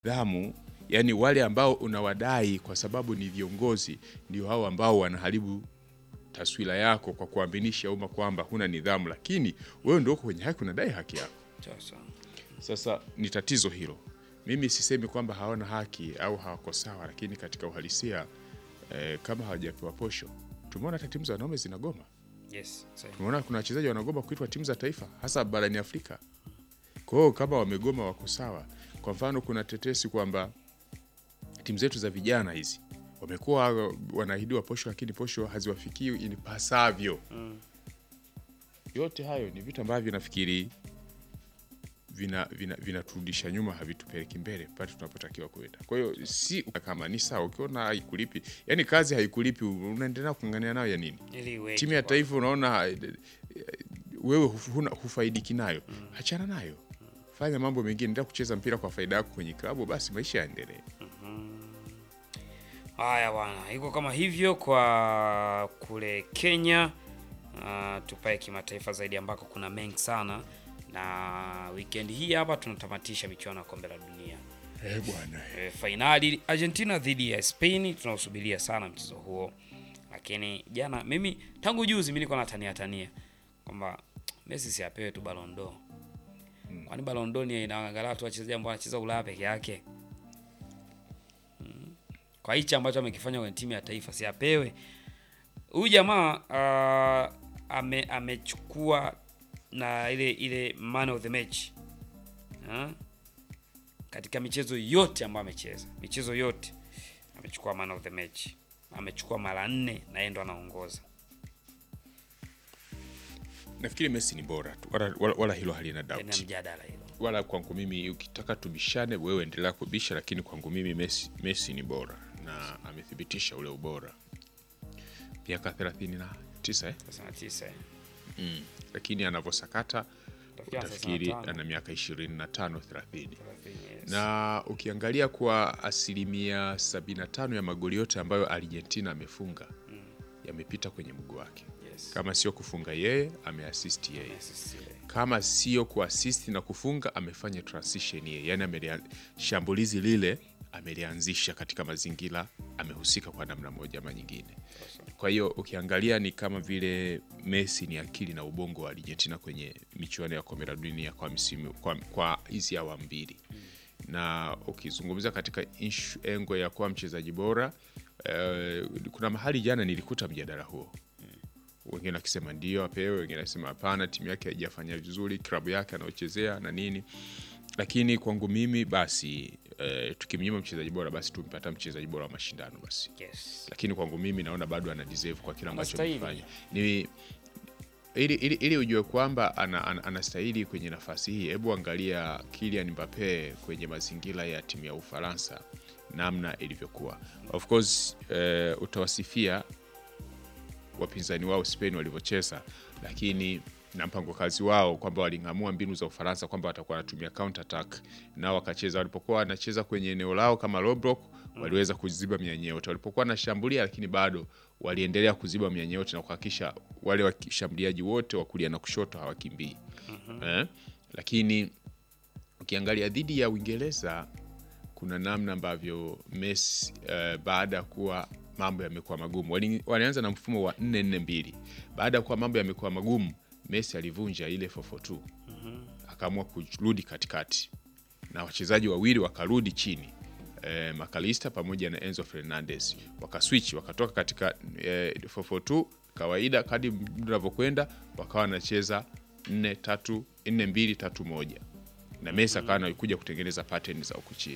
dhamu yani wale ambao unawadai kwa sababu ni viongozi ndio hao ambao wanaharibu taswira yako kwa kuaminisha umma kwamba huna nidhamu, lakini wewe ndio uko kwenye haki, unadai haki yako. Sasa Sasa ni tatizo hilo. Mimi sisemi kwamba hawana haki au hawako sawa, lakini katika uhalisia eh, kama hawajapewa posho, tumeona hata timu za wanaume zinagoma. yes, sahihi. Tumeona kuna wachezaji wanagoma kuitwa timu za taifa, hasa barani Afrika. Kwa hiyo kama wamegoma, wako sawa. Kwa mfano, kuna tetesi kwamba timu zetu za vijana hizi wamekuwa wanaahidiwa posho, lakini posho haziwafikii inipasavyo. Yote hayo ni vitu ambavyo nafikiri vina vina vinaturudisha nyuma, havitupeleki mbele pale tunapotakiwa kwenda. Kwa hiyo si kama ni sawa, ukiona haikulipi, yani kazi haikulipi, unaendelea kung'ang'ania nayo ya nini? Ili iweje timu ya kwa- taifa unaona eh, eh, wewe huf- huna- hufaidiki nayo, achana nayo, fanya mambo mengine, endelea kucheza mpira kwa faida yako kwenye klabu, basi maisha yaendelee. Haya bwana, iko kama hivyo kwa kule Kenya. Uh, tupae kimataifa zaidi ambako kuna mengi sana, na weekend hii hapa tunatamatisha michuano ya kombe la dunia. Eh bwana, E, fainali Argentina dhidi ya Spain, tunausubiria sana mchezo huo, lakini jana mimi tangu juzi mimi niko natania tania kwamba Messi si apewe tu Ballon d'Or. Kwani Ballon d'Or ni inaangalia tu wachezaji ambao wanacheza Ulaya peke yake. Mm. Kwa hichi ambacho amekifanya kwenye timu ya taifa si apewe. Huyu jamaa uh, ame amechukua na ile ile man of the match. Ha? katika michezo yote ambayo amecheza, michezo yote amechukua man of the match, amechukua mara nne na yeye ndo anaongoza. nafikiri Messi ni bora tu, wala, wala, wala hilo halina Yaani doubt. mjadala hilo. Wala kwangu mimi, ukitaka tubishane, wewe endelea kubisha, lakini kwangu mimi Messi, Messi ni bora na amethibitisha ule ubora. Miaka 39 eh? Sasa na tisa eh. mm. lakini anavyosakata Utafikia utafikiri 35. ana miaka 25 30 Thelathini, yes. na ukiangalia kwa asilimia 75 ya magoli yote ambayo Argentina amefunga yamepita kwenye mguu wake. Yes. Kama sio kufunga yeye, ameassist yeye. Yes, yes, Kama sio kuassist na kufunga, amefanya transition yeye, yani amelia, shambulizi lile amelianzisha katika mazingira, amehusika kwa namna moja ama nyingine. Kwa hiyo ukiangalia ni kama vile Messi ni akili na ubongo wa Argentina kwenye michuano ya kombe la dunia kwa msimu kwa, kwa hizi awamu mbili na ukizungumza katika ishu engo ya kuwa mchezaji bora eh, kuna mahali jana nilikuta mjadala huo wengine wakisema ndio apewe, wengine wakisema hapana, timu yake haijafanya vizuri, klabu yake anaochezea na nini. Lakini kwangu mimi basi eh, tukimnyima mchezaji bora basi tumpata mchezaji bora wa mashindano basi yes. lakini kwangu mimi naona bado ana deserve kwa kile ambacho Anastahili. amefanya. Ni ili, ili, ili ujue kwamba ana, ana, anastahili kwenye nafasi hii, hebu angalia Kylian Mbappe kwenye mazingira ya timu ya Ufaransa namna ilivyokuwa. Of course eh, utawasifia wapinzani wao Spain walivyocheza, lakini na mpango kazi wao kwamba waling'amua mbinu za Ufaransa kwamba watakuwa wanatumia counter attack, nao wakacheza. Walipokuwa wanacheza kwenye eneo lao kama low block, waliweza kuziba mianya yote. Walipokuwa wanashambulia, lakini bado waliendelea kuziba mianya yote na kuhakikisha wale washambuliaji wote wa kulia na kushoto hawakimbii eh? Lakini ukiangalia dhidi ya Uingereza kuna namna ambavyo Messi eh, baada ya kuwa mambo yamekuwa magumu Wali- walianza na mfumo wa 442 baada ya kuwa mambo yamekuwa magumu Messi alivunja ile 442 akaamua kurudi katikati na wachezaji wawili wakarudi chini eh, Makalista pamoja na Enzo Fernandez wakaswitch wakatoka katika eh, 442 kawaida kadi muda unavyokwenda wakawa wanacheza 4 3 4 2 3 1 na Messi akawa anakuja kutengeneza pattern za huku chini